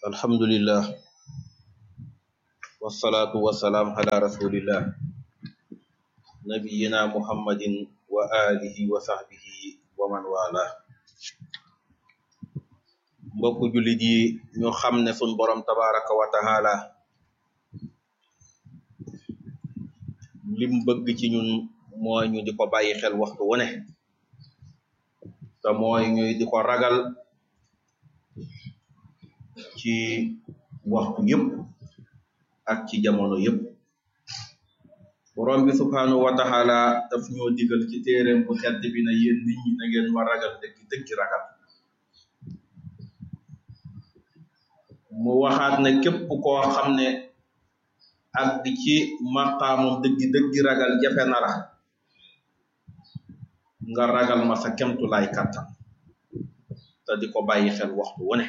alhamdulillah wasalaatu wasalaam ala rasulillah nabiyina muhammadin wa alihi wa sahbihi wa man wala mbokku jullit yi ñu xam ne sun borom tabaraka wa taala lim bëgg ci ñun mooy ñu di ko bàyyi xel waxtu wu ne te mooy ñuy di ko ragal ci waxtu yëpp ak ci jamono yëpp borom bi subhanahu wa taala daf ñoo digal ci téeréem bu tedd bi na yéen nit ñi na ngeen ma ragal dëgg dëgg ragal mu waxaat ne képp koo xam ne ak ci maqaamam dëgg dëgg ragal jafe na la nga ragal ma sa kemtulaay kattan te di ko bàyyi xel waxtu wu ne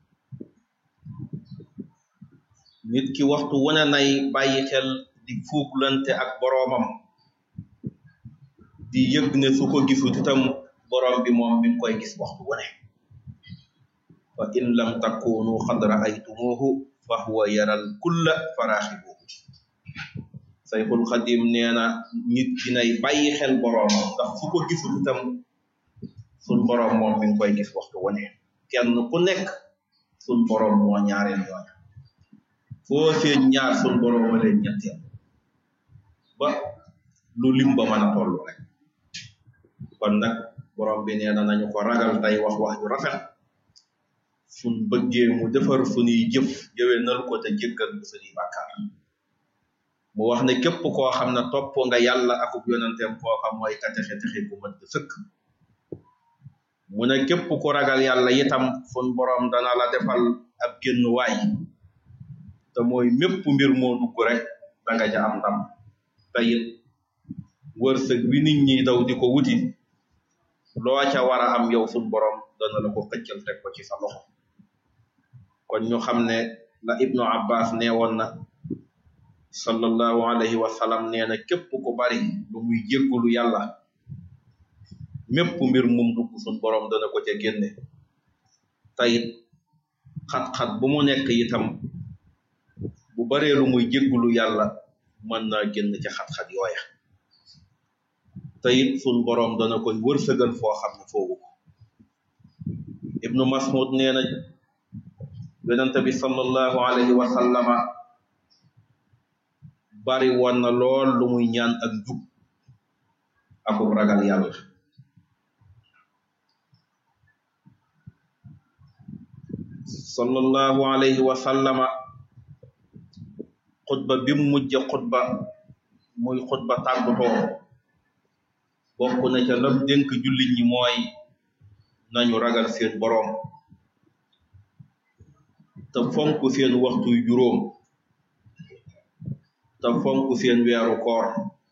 nit ki waxtu wu ne nay bàyyi xel di fuuglante ak boroomam di yëg ne su ko gisut itam boroom bi moom mi ngi koy gis waxtu wu ne fa in lam takunu xad raaytumuhu fa huwa yaral kulla faraxibuhu sayxul xadim nee na nit ki nay bàyyi xel boroomam ndax su ko gisut itam sun boroom moom mi ngi koy gis waxtu wu ne kenn ku nekk sun boroom moo ñaareel ñooña foo seen ñaar sun boroom ma leen ñetteel ba lu lim ba mën a toll rek kon nag boroom bi nee na nañu ko ragal tey wax wax ju rafet suñ bëggee mu defar suñuy jëf yëwénal ko te jéggal bu suñuy bàkkaar mu wax ne képp koo xam ne topp nga yàlla akub yonenteem koo xam mooy ka texe texe bu mat sëkk mu ne képp ku ragal yàlla itam sun boroom dana la defal ab génn waay te mooy mépp mbir moo dugg rek danga ja am ndam te it wërsëg wi nit ñi daw di ko wuti loo ca war a am yow sun boroom dana la ko xëccal teg ko ci sa loxo kon ñu xam ne la ibnu abbas neewoon na sallallahu alayhi wa sallam nee na képp ku bari lu muy jéggulu yàlla mépp mbir mum dugg sun boroom dana ko ca génne tayit xat-xat bu mu nekk itam bu baree lu muy jéggulu yàlla mën naa génn ca xat-xat yooya tayit sun boroom dana koy wërsëgal foo xam ne foogu ko ibnu mas'ud nee na yonente bi sallallahu alayhi wa sallama bari woon na lool lu muy ñaan ak jub akub ragal yàlla sallallahu alayhi wa sallama xutba bi mu mujj xutba muy xutba tàggutoo bokk na ca lam dénk jullit ñi mooy nañu ragal seen boroom te fonk seen waxtu juróom te fonk seen weeru koor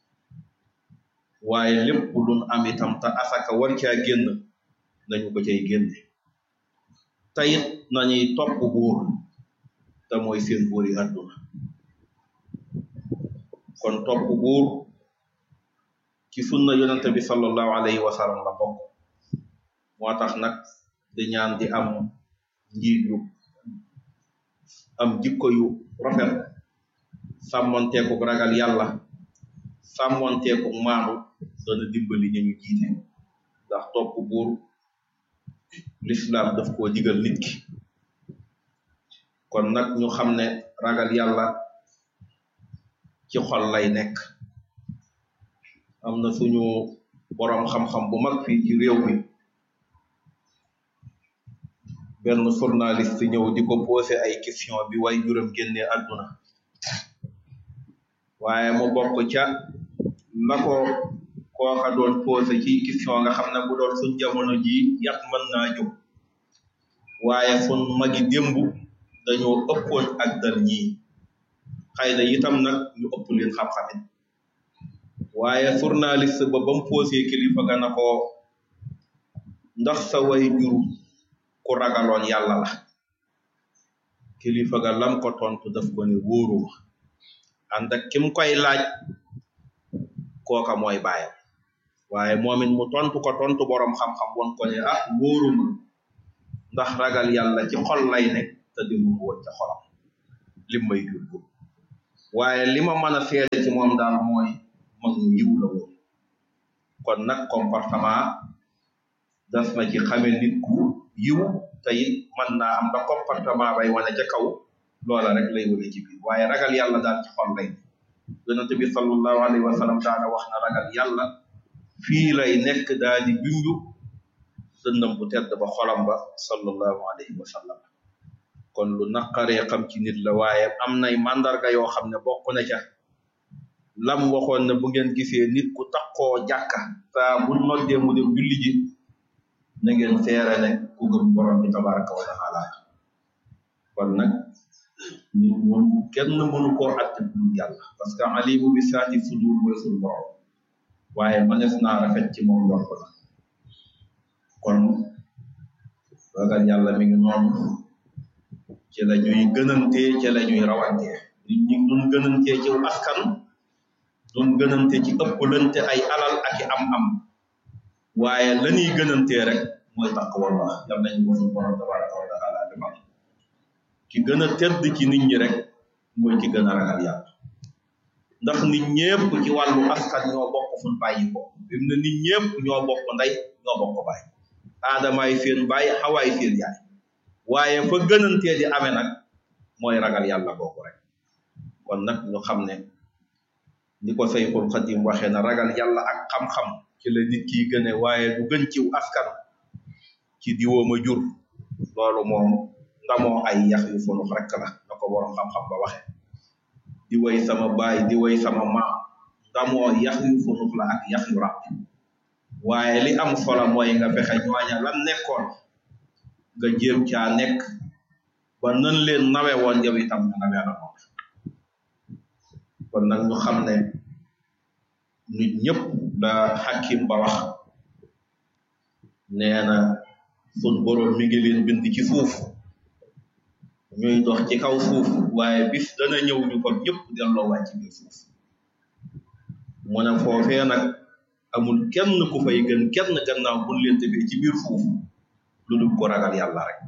waaye lépp luñ am itam te asaka war caa génn nañu ko cay génne te it nañuy topp buur te mooy seen buuri àdduna kon topp buur ci sunna yonente bi sallallahu alayhi wa sallam la bokk moo tax nag di ñaan di am njiit yu am jikko yu rafet sàmmonteeku ragal yàlla sàmmonteeku maandu dana dimbali ñu ñu jiite ndax topp buur lislaam daf koo digal nit ki kon nag ñu xam ne ragal yàlla ci xol lay nekk am na suñu boroom xam-xam bu mag fii ci réew mi benn journaliste ñëw di ko posé ay question bi way juróom génnee àdduna waaye mu bokk ca la ko kooka doon posé ci question nga xam ne bu doon suñ jamono ji yàq mën naa jóg waaye sun magi démb dañoo ëppoon ak dal ñii xëy na itam nag ñu ëpp leen xam-xamit waaye journaliste ba ba mu posé kilifa ga na ko ndax sa way juru ku ragaloon yàlla la kilifa ga lam ko tontu daf ko ne wóoruma ànd ak kim koy laaj kooka mooy baayam waaye moom it mu tontu ko tontu borom xam-xam won ko ne ah wóoruma ndax ragal yàlla ci xol lay nekk te defu ko woon ca xolam lim may jubbu waaye li ma mën a seede ci moom daal mooy mag mu yiw la woon kon nag comportement das na ci xame nit ku yiw te it mën naa am da comportement bay wane ca kaw loola rek lay wane ci biir waaye ragal yàlla daal ci xol lay yonente bi sallallahu alayhi wa sallam daana wax na ragal yàlla fii lay nekk daal di junju dëndam bu tedd ba xolam ba sallallahu alayhi wa sallam kon lu naqaree xam ci nit la waaye am nay mandarga yoo xam ne bokk na ca lam waxoon ne bu ngeen gisee nit ku takkoo jàkka saa bu noddee mu dem julli ji na ngeen seere ne ku gëm borom bi tabaraka wa taala kon nag nit moom kenn mënu koo atte bu yàlla parce que alimu bi saati sudur mooy suñu borom waaye mënees naa rafet ci moom njort la kon ragal yàlla mi ngi noonu ci la ñuy gënantee ci la ñuy rawantee nit ñi duñ gënantee ci askan duñ gënante ci ëpplante ay alal ak i am-am waaye la ñuy gënantee rek mooy taqwallah yal nañu ko suñu borom tabaraka wa taala defal ki gën a tedd ci nit ñi rek mooy ki gën a ragal yàlla ndax nit ñépp ci wàllu askan ñoo bokk fuñ bàyyi ko fi mu ne nit ñépp ñoo bokk ndey ñoo bokk baay aadamaay seen baay xawaay seen yaay waaye fa gënantee di amee nag mooy ragal yàlla boobu rek kon nag ñu xam ne ni ko Sayxul Xadim waxee na ragal yàlla ak xam-xam ci la nit ki gëne waaye du gën ciw askan ci diwooma jur loolu moom ndamoo ay yax yu funux rek la na ko borom xam-xam ba waxe di way sama baay di way sama maam ndamoo yax yu funux la ak yax yu ràpp waaye li am solo mooy nga fexe ñooña lan nekkoon nga jéem caa nekk ba nan leen nawe woon yow itam nga nawe la moom kon nag ñu xam ne nit ñëpp la xakim ba wax nee na sun boroom mi ngi leen bind ci suuf ñuy dox ci kaw suuf waaye bis dana ñëw ñu ko ñëpp delloo wàcc ci biir suuf mu ne foofee nag amul kenn ku fay gën kenn gannaaw buñ leen defee ci biir suuf lu dul ko ragal yàlla rek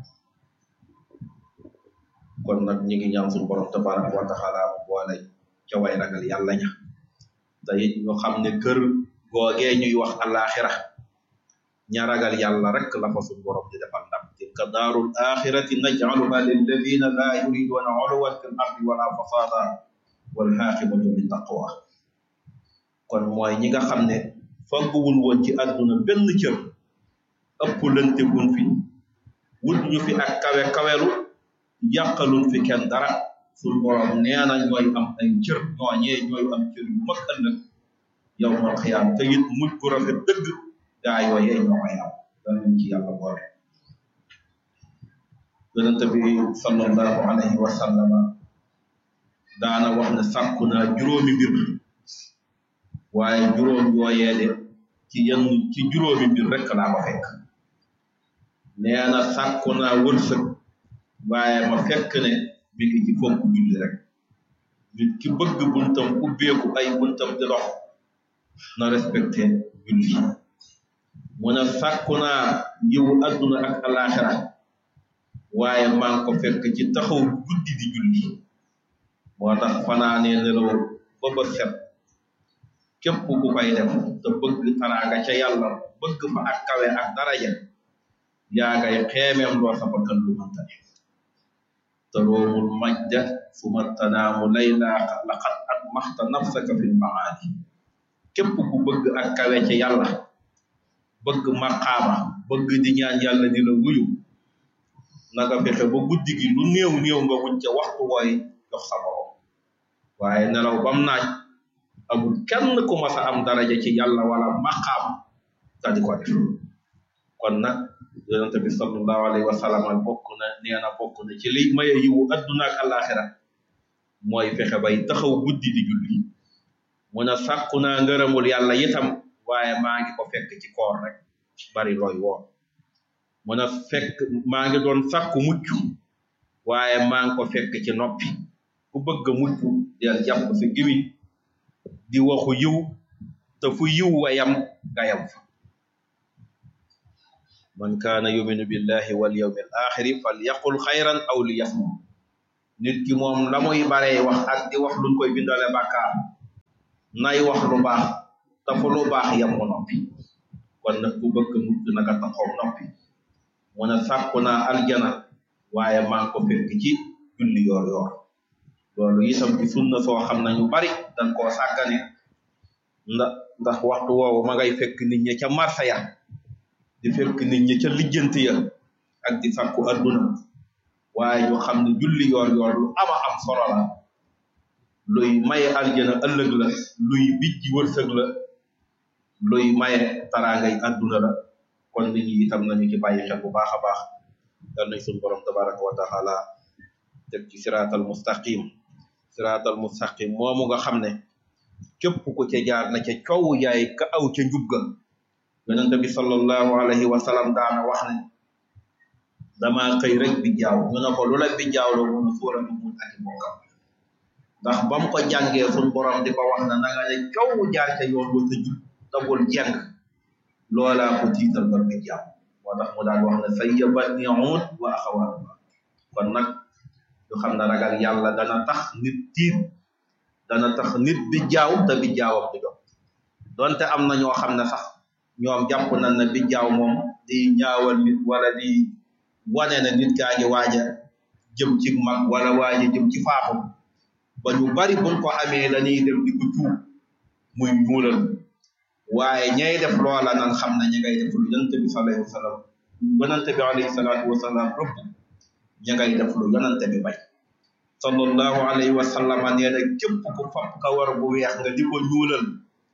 kon nag ñi ngi ñaan suñu borom tabaraka wa taala mu boole ca way ragal yàlla ña te it ñu xam ne kër googee ñuy wax alaxira ña ragal yàlla rek la fa suñu borom di defal ndam tilka daarul axirati najcaluha lilladina la yuriduna uluwan fi l ardi wala fasada wal xaaqibatu li taqwa kon mooy ñi nga xam ne fagguwul woon ci àdduna benn cër ëpp lante wuñ fi wut ñu fi ak kawe kawelu yàqaluñ fi kenn dara suñ borom nee na ñooy am ay cër ñooñee ñooy am cër yu mag ëllëg yow mal xiyaam te it mujj gu rafet dëgg gaa yooyee ñoo koy am danañ ci yàlla boole yonente bi sallallahu alayhi wa sallama daana wax ne sàkku naa juróomi mbir waaye juróom yooyee de ci yenn ci juróomi mbir rek laa ko fekk nee na sàkku naa wërsëg waaye ma fekk ne mi ngi ci fonk julli rek nit ki bëgg buntam ubbeeku ay buntam di dox na respecté julli mu ne sàkku naa yiwu adduna ak alaxira waaye maa ngi ko fekk ci taxaw guddi di julli moo tax fanaanee nelaw ba ba set képp ku koy def te bëgg taraaga ca yàlla bëgg fa ak kawe ak daraja yaa ngay xeemeem loo sa bakkan lu mënta ne taroomul majda suma tanaamu layla laqad at maxta nafsaka fil maali képp ku bëgg ak kawe ca yàlla bëgg maqaama bëgg di ñaan yàlla di la wuyu na nga fexe ba guddi gi lu néew néew nga wuñ ca waxtu wooy jox sa borom waaye nelaw bam naaj amul kenn ku mas a am daraja ci yàlla wala maqaam ta di ko def kon nag yonente bi sallallahu alayhi wa sallam bokk na nee na bokk na ci li maye yiwu adduna ak alaxira mooy fexe bay taxaw guddi di julli mu ne sàkku naa ngërëmul yàlla itam waaye maa ngi ko fekk ci koor rek bari looy woon mu ne fekk maa ngi doon sàkku mucc waaye maa ngi ko fekk ci noppi ku bëgg mucc del jàpp sa gimiñ di waxu yiw te fu yiw wa yam nga yam fa man kaana yuminu billahi wal yawmi al axiri fal yaqul xayran aw li yasmut nit ki moom la muy baree wax ak di wax luñ koy bindale bàkkaar nay wax lu baax te fu lu baax yam ko noppi kon nag ku bëgg mucc naka taxaw noppi mu ne sàkku naa aljana waaye maa ngi ko fekk ci julli yoor yoor loolu itam ci sunna soo xam nañu bari dañ koo sàggane ndax ndax waxtu woowu ma ngay fekk nit ñi ca marsa ya di fekk nit ñi ca lijjanti ya ak di sàkku adduna waaye ñu xam ne julli yoor yoor lu ama am solo la luy maye aljana ëllëg la luy bijji wërsëg la luy maye taraangay adduna la kon nit ñi itam nañu ci bàyyi xel bu baax a baax dal nañ suñu borom tabaraka wa taala teg ci siraatal mustaqim siraatal mustaqim moomu nga xam ne képp ku ca jaar na ca coow yaay ka aw ca njub ga yonente bi sallallahu alayhi wa sallam daana wax ne dama xëy rek bi jaaw ñu ne ko lu la bi jaaw la mun suura bi mun ak bokkam ndax ba mu ko jàngee suñ borom di ko wax na na nga ne coow jaar ca yoon wa sa jub tabul jeng loolaa ko tiital ba bi jaaw moo tax mu daan wax ne sayya batni uud wa axawaatuha kon nag ñu xam ne ragal yàlla dana tax nit tiit dana tax nit bi jaaw te bi jaawam di jot donte am na ñoo xam ne sax ñoom jàpp nañ ne bi jaaw moom di ñaawal nit wala di wane ne nit kaa ngi waaja jëm ci mag wala waaja jëm ci faatu ba ñu bari buñ ko amee dañuy dem di ko tuub muy ñuulal waaye ñay def loola nan xam ne ñi ngay def lu yonante bi sallallahu alayhi wa sallam yonante bi alayhi salaatu wa salaam rëbb ña ngay def lu yonante bi bay sallallahu alayhi wa sallam nee na képp ku fab kawar bu weex nga di ko ñuulal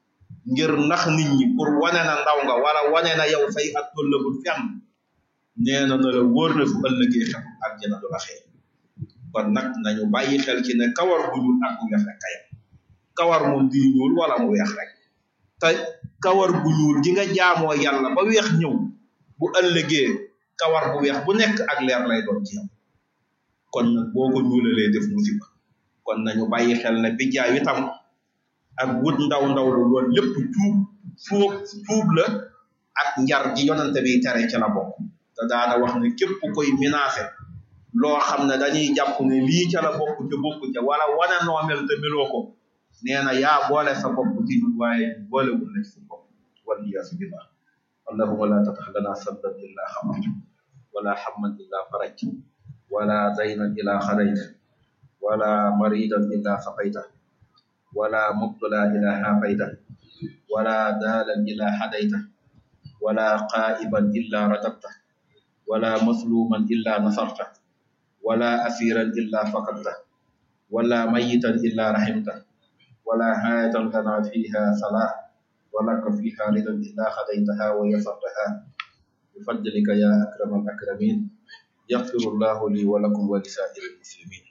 ngir nax nit ñi pour wane na ndaw nga wala wane na yow say at tollagul fenn nee na na la wóor na su ëllëgee xel ak jëna du la xee kon nag nañu bàyyi xel ci ne kawar bu ñuul ak bu weex rek kayam kawar moom di ñuul wala mu weex rek te kawar bu ñuul gi nga jaamoo yàlla ba weex ñëw bu ëllëgee kawar bu weex bu nekk ak leer lay doon ci yow kon nag boo ko ñuulalee def musiba kon nañu bàyyi xel ne bi jaay itam ak wut ndaw ndaw lu loolu lépp tuub tuub tuub la ak njar ji yonante bi tere ci la bokk te daana wax ne képp koy menacé loo xam ne dañuy jàpp ne lii ca la bokk ca bokk ca wala wana noomel te meloo ko nee na yaa boole sa bopp ci ñun waaye boole wul la ci sa bopp wal iyaasu billah allahuma la tatax lana saddan illa xamat wala hamman illa faraj wala daynan illa xadayt wala maridan illa saqayta wala mubtala illa xaafayta wala daalan illa hadayta wala qaa'iban illa ratabta wala masluman illa nasarta wala asiran illa fakadta wala mayitan illa rahimta ولا حاجة لنا فيها صلاة ولك فيها رضا إلا خديتها ويسرتها بفضلك يا أكرم الأكرمين يغفر الله لي ولكم ولسائر المسلمين